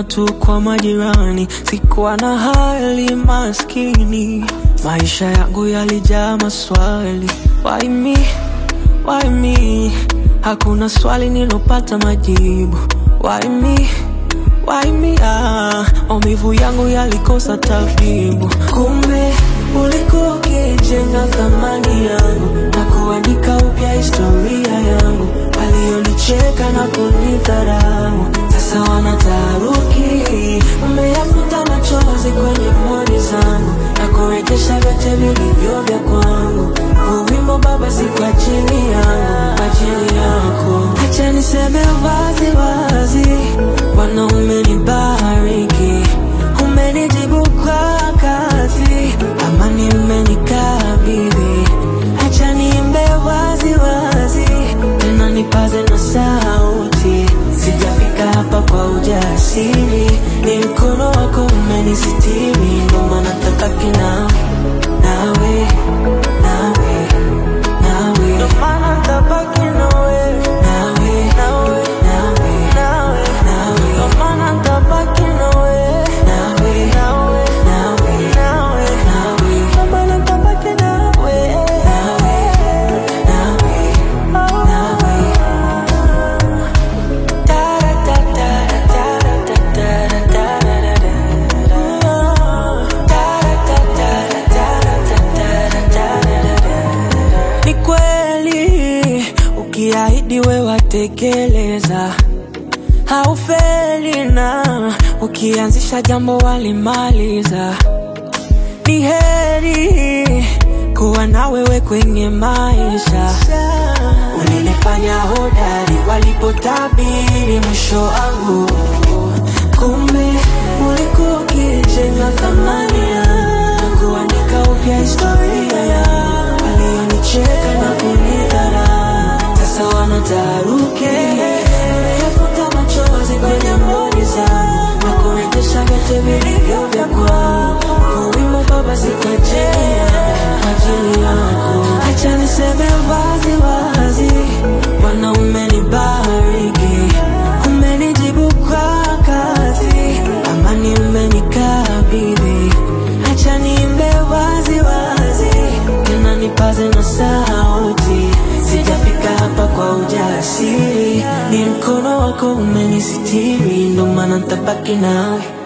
kuona tu kwa majirani, sikuwa na hali maskini, maisha yangu yalijaa maswali. Why me? Why me? Hakuna swali nilopata majibu. Why me? Why me? Ah, maumivu yangu yalikosa tabibu. Kumbe ulikuwa ukijenga thamani yangu na kuandika upya historia yangu. Walionicheka na kunidharau sasa wanataharuki. Umeyafuta machozi kwenye moni zangu na kurejesha vyote vilivyo vya kwangu. Huu wimbo Baba, si kwa ajili yangu, kwa ajili yako. Acha niseme wazi wazi, Bwana umenibariki, umenijibu kwa wakati, amani umenikabidhi. Acha niimbe wazi wazi, tena nipaze na sauti. Sijafika hapa kwa ujasiri, ni mkono wako umenisitiri, ndo maana tabaki nawe, nawe, nawe, nawe, ndo maana tabaki nawe, nawe, nawe, nawe, nawe, nawe, ndo maana tabaki nawe, nawe, nawe, nawe, nawe, nawe, ndo maana tabaki nawe, nawe, nawe, nawe. Ni kweli ukiahidi we watekeleza, haufeli na ukianzisha jambo walimaliza. Ni heri kuwa na wewe kwenye maisha. Ulinifanya hodari walipotabiri mwisho wangu, kumbe ulikuwa ukijenga thamani yangu na kuandika upya historia yangu. Walionicheka na kunidharau sasa wanataharuki. Umeyafuta machozi kwenye mboni zangu na kurejesha vyote vilivyo vya kwangu. Huu wimbo Baba, si kwa ajili yangu, kwa ajili yako. Acha niseme wazi wazi, Bwana umenibariki, umenijibu kwa wakati, amani umenikabidhi. Acha niimbe wazi wazi, tena nipaze na sauti. Sijafika hapa kwa ujasiri, ni mkono wako umenisitiri, ndo maana nitabaki nawe